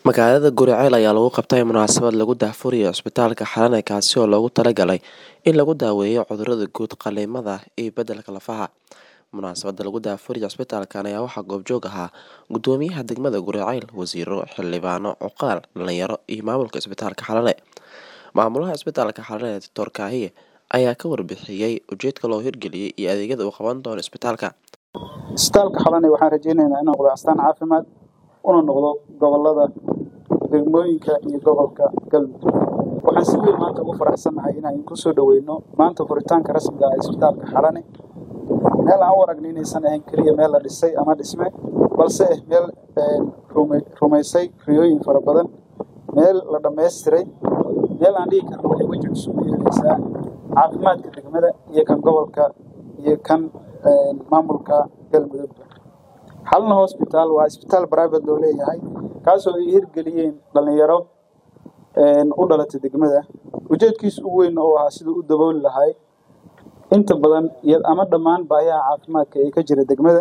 Magaalada Guriceel ayaa lagu qabtay munaasabad lagu daahfurayo Cisbitaalka Xalane kaasi oo loogu talagalay in lagu daweeyo cudurrada guud, qalliimada iyo beddelka lafaha. Munaasabadda lagu daahfurayo cisbitaalkan ayaa waxaa goobjoog ahaa Guddoomiyaha degmada Guriceel, wasiirro, xildhibaano, cuqaal, dhalinyaro iyo maamulka Cisbitaalka Xalane. Maamulaha Cisbitaalka Xalane Dr Kaahiye ayaa ka warbixiyay ujeedka loo hirgeliyay iyo adeegyada uu qaban doono isbitaalka. isbitaalka xalane waxaan rajeyneynaa inuu noqdo astaan caafimaad una noqdo gobolada degmooyinka iyo gobolka galmudug waxaan si weyn maanta ugu faraxsanahay inaan ku soo dhoweyno maanta furitaanka rasmiga ah ee isbitaalka xalane meel aan u aragno inaysan ahayn keliya meel la dhisay ama dhisme balse ah meel rume- rumaysay riyooyin fara badan meel la dhammaystiray meel aan dhihi karno waxay weji cusub u yeelaysaa caafimaadka degmada iyo kan gobolka iyo kan maamulka galmudugba xalna hospital waa isbitaal private loo leeyahay kaasoo ay hirgeliyeen dhalinyaro u dhalatay degmada ujeedkiisa ugu weyn oo ahaa siduu u dabooli lahay inta badan iyo ama dhammaan baahiyaha caafimaadka ee ka jira degmada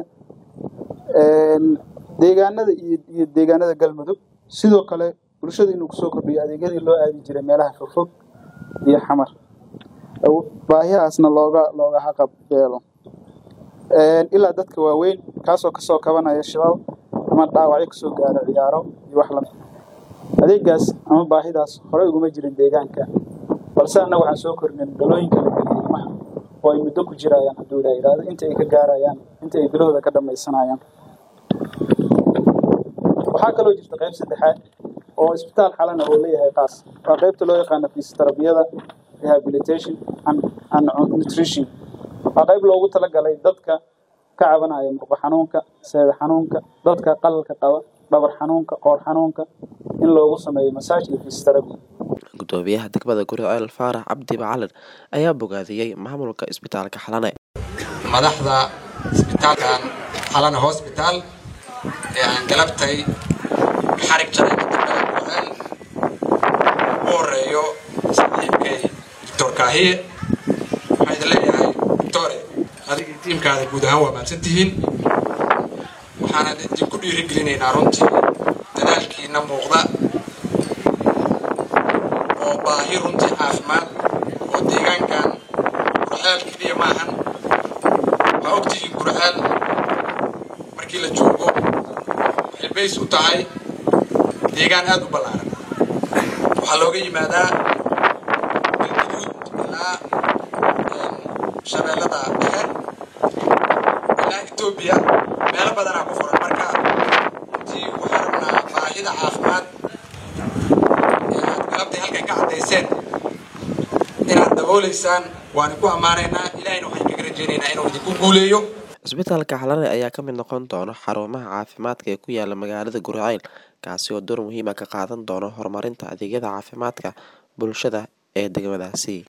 deegaanada iyo iyo deegaanada galmudug sidoo kale bulshada inuu kusoo kordhiyo adeegyadii loo aadi jiray meelaha fogfog iyo xamar baahiyahaasna looga looga haqab beelo ilaa dadka waaweyn kaasoo kasoo kabanaya shilal ama dhaawacyo kasoo gaara ciyaaro iyo wax lamid adeegaas ama baahidaas horey uguma jirin deegaanka balse annaga waxaan soo kordhin galooyinka la geliya ilmaha oo ay muddo ku jirayaan hadduu ilaa yidhaahdo inta ay ka gaarayaan inta ay bilahooda ka dhamaysanayaan waxaa kaloo jirta qayb saddexaad oo isbitaal xalana oo leeyahay qaas waa qaybta loo yaqaano fisioterabiyada rehabilitation and, and nutrition waa qayb loogu talagalay dadka ka cabanaya murqo xanuunka seeda xanuunka dadka qalalka qaba dhabar xanuunka qoor xanuunka in loogu sameeyo masaaj iyo physiotherapy Guddoomiyaha degmada Guriceel Faarax Cabdi Macalin ayaa bogaadiyey maamulka Isbitaalka Xalane. madaxda isbitaalkan xalana hosbitaal ee aan galabtay xarig jaray degmada gurceel ugu horeeyo saaxiibkay doctor kaahiye waxaa idin leeyahay doctore adigii tiimkaada guud ahaan waa mahadsan tihiin waxaana idinku dhiirigelinaynaa runtii dadaalkiina muuqda oo baahi runtii caafimaad oo deegaankan gurceel keliya maahan waa ogtihiin gurceel markii la joogo waxay bays u tahay deegaan aada u ballaaran waxaa looga yimaadaa galguduud ilaa shabeellada dhexe ilaa etoobiya meelo badanaa ku furan marka runtii waxaan rabnaa baahida caafimaad ee aad galabtay halkan ka caddayseen inaad dabooleysaan waan ku ammaanaynaa ilaahayna waxaan kaga rajaynaynaa inuu idinku guuleeyo Cisbitaalka Xalane ayaa ka mid noqon doona xarumaha caafimaadka ee ku yaala magaalada Guriceel kaasi oo door muhiim ah ka qaadan doona horumarinta adeegyada caafimaadka bulshada ee degmadaasi.